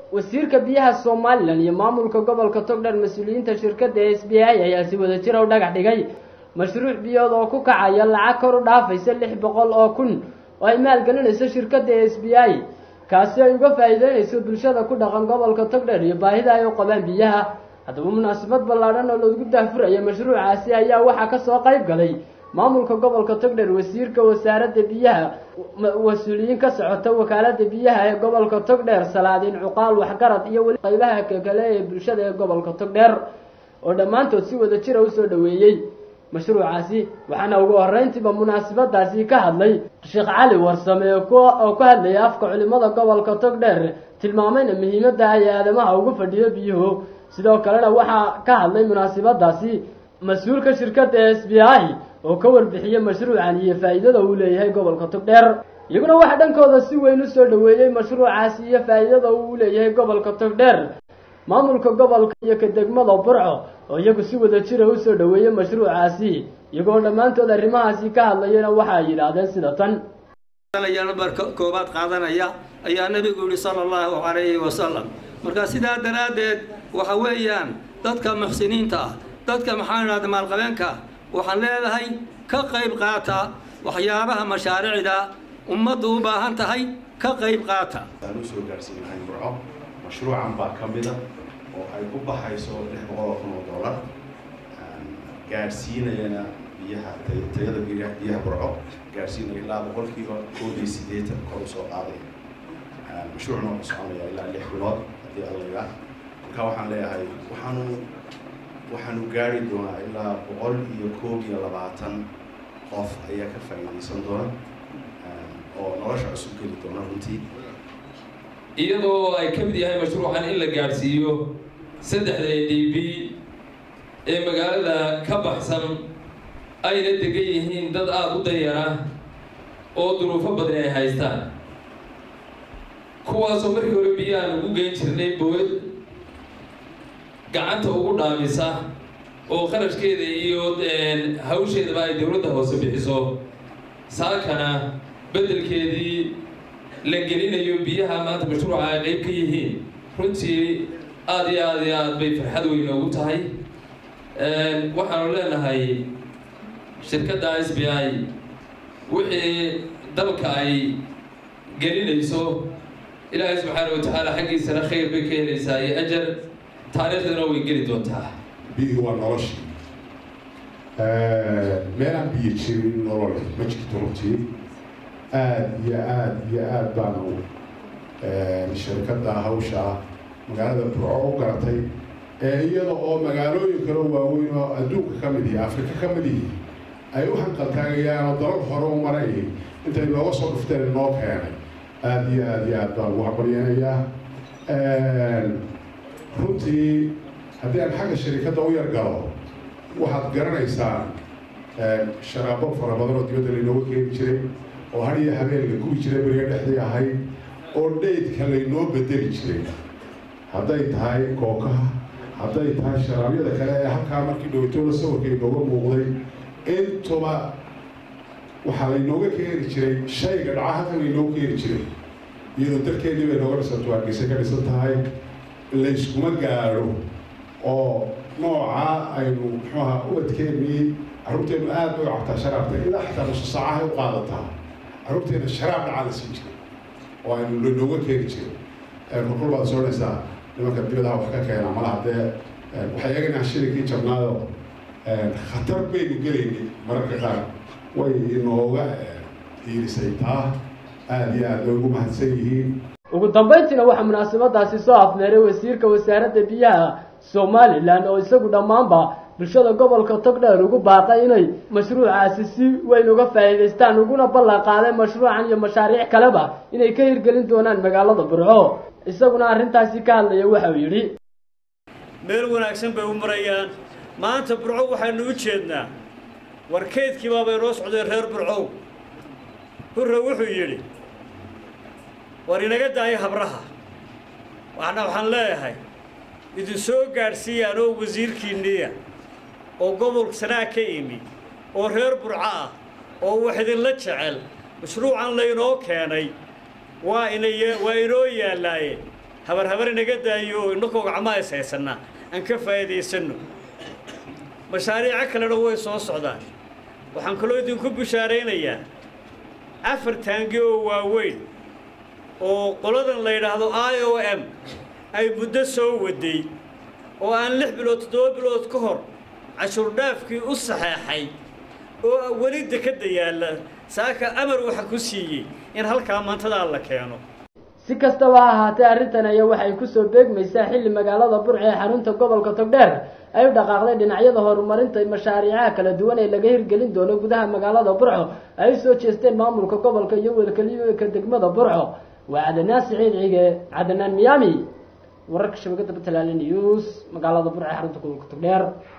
wasiirka biyaha somalilan iyo maamulka gobolka togdher mas-uuliyiinta shirkadda s b i ayaa si wada jira u dhagax dhigay mashruuc biyood oo ku kacaya lacag kor u dhaafaysa lix boqol oo kun oo ay maalgelinayso shirkadda s b i kaasi ay uga faa'iideynayso bulshada ku dhaqan gobolka togdher iyo baahida ay u qabaan biyaha haddaba munaasabad ballaadhan oo lagu daahfuraya mashruucaasi ayaa waxaa kasoo qayb galay maamulka gobolka togdher wasiirka wasaaradda biyaha mas-uuliyiin ka socota wakaalada biyaha ee gobolka togdheer salaadiin cuqaal waxgarad iyo weli qaybaha kale ee bulshada ee gobolka togdheer oo dhammaantood si wada jira usoo dhoweeyey mashruucaasi waxaana ugu horreyntiiba munaasabadaasi ka hadlay sheekh cali warsame oo ku hadlaya afka culimada gobolka togdheer tilmaamayna muhiimadda ay aadamaha ugu fadhiyo biyuhu sidoo kalena waxaa ka hadlay munaasabadaasi mas-uulka shirkadda s b i oo ka warbixiyey mashruucan iyo faa'iidada uu leeyahay gobolka togdheer iyaguna waxaa dhankooda si weyn usoo dhoweeyey mashruucaasi iyo faa'iidada uu leeyahay gobolka togdheer maamulka gobolka iyo ka degmada burco oo iyagu si wada jira usoo dhoweeyey mashruucaasi iyagoo dhammaantood arrimahaasi ka hadlayana waxa ay yidhaahdeen sida tan nambar koobaad qaadanaya ayaa nabigu yihi sala allahu calayhi wasalam marka sidaa daraaddeed waxa weeyaan dadka muxsiniinta ah dadka maxaa idhahda maalqabeenka waxaan leedahay ka qayb qaata waxyaabaha mashaariicda ummaddu u baahan tahay ka qayb qaata aan u soo gaarsiinahay burco mashruucan baa ka mida oo ay ku baxayso lix boqol oo kun oo dollar gaadhsiinayana biyaha tayada biyaha burco gaadhsiinaya ilaa boqolkiiba koob iyo siddeetan kor usoo qaadaya mashruucna wuxuu soconaya ilaa lix bilood haddii allayga marka waxaan leeyahay waxaanu waxaanu gaari doonaa ilaa boqol iyo koob iyo labaatan qof ayaa ka faa'iidaysan doona oo nolosha cusub geli doona runtii iyadoo ay ka mid yahay mashruucan in la gaadhsiiyo saddexda a d b ee magaalada ka baxsan ayna degan yihiin dad aada u danyara oo duruufo badan ay haystaan kuwaasoo markii hore biyahaan ugu geyn jirnay bood gacanta ugu dhaamisa oo qarashkeeda iyo hawsheedaba ay dowladda hoose bixiso saakana beddelkeedii la gelinayo biyaha maanta mashruuca ay qayb ka yihiin runtii aada iyo aada iyo aada bay farxad weyn ugu tahay waxaanu leenahay shirkadda s b i wixii dalka ay gelinayso ilaahay subxaana wa tacaala xaggiisana khayr bay ka helaysaa iyo ajar taariikhdana way geli doontaa biyuhu waa noloshii meelaan biyo jirin nolol ma jirto runtii aada iyo aada iyo aada baanu shirkadda hawsha magaalada burco u garatay iyada oo magaalooyin kale waaweyn oo adduunka ka mid yihi afrika ka mid yihi ay u hanqaltaagayaan oo dalal hore u maray intay nooga soo dhufteen noo keenay aada iyo aada iyo aad baan ugu habaryanayaa runtii haddii aan xagga sharikadda u yar galo waxaad garanaysaa sharaabo fara badan oo dibadda laynooga keeni jiray oo har iyo habeen la gubi jiray beriga dhexdii ahayd oo dheydka laynoo bedeli jiray hadday tahay kookaha hadday tahay sharaabyada kale ee halkaa markii dhowtooda sawirka inooga muuqday intuba waxaa laynooga keeni jiray shayga dhaca halkan laynooga keeni jiray iyadoo dalkeedii bay nooga dhisanto hargeysa ka dhisan tahay layskuma gaadho oo noocaa aynu muxuuaha ubadkeennii carruurteennu aad bay u cabtaa sharaabta ilaa xataa nusu saacahay u qaadataa carruurteena sharaab dhacaa la siin jiray oo aynu laynooga keeni jiray markul baad soonaysaa nimanka dibadaha wax ka keena malaha dee waxay eeganaa shilinkii jabnaado khatar baynu gelaynay mararka qaar way inooga hiilisay taa aada iyo aad bay ugu mahadsan yihiin ugu dambayntiina waxaa munaasabadaasi soo afmeeray wasiirka wasaaradda biyaha somalilan oo isagu dhammaanba bulshada gobolka togdheer ugu baaqay inay mashruucaasi si weyn uga faa'iidaystaan uguna ballan qaaday mashruucan iyo mashaariic kaleba inay ka hirgelin doonaan magaalada burco isaguna arrintaasi ka hadlaya waxa uu yidhi meel wanaagsan bay u marayaan maanta burco waxaynu u jeednaa warkeydkii baabay noo socday reer burcow hurre wuxuu yidhi war inaga daayo habraha waxna waxaan leeyahay idin soo gaadhsiiya anoo wasiirkiinniya oo gobolka sanaa ka imi oo reer burco ah oo wax idinla jecel mashruucan laynoo keenay waa inay waa inoo yaallaaye habar habar inaga daayo innakoo gacmaha is haysanaa aan ka faa'iidaysanno mashaariico kalena way soo socdaan waxaan kaloo idinku bishaaraynayaa afar taangi oo waaweyn oo qoladan la yidhaahdo i o m ay muddo soo waday oo aan lix bilood toddoba bilood ka hor cashuurdhaafkii u saxeexay oo weli dekadda yaalla saaka amar waxa ku siiyey in halkaa maantadaa la keeno si kastaba ha ahaatee arrintan ayaa waxay kusoo beegmaysaa xilli magaalada burco ee xarunta gobolka togdheer ay u dhaqaaqday dhinacyada horumarinta mashaariicaha kala duwan ee laga hirgelin doono gudaha magaalada burco ay usoo jeesteen maamulka gobolka iyo welkeliyoka degmada burco waa cadanaan siciid cige cadanaan miyaami wararka shabakada puntland news magaalada burco ee xarunta gobolka togdheer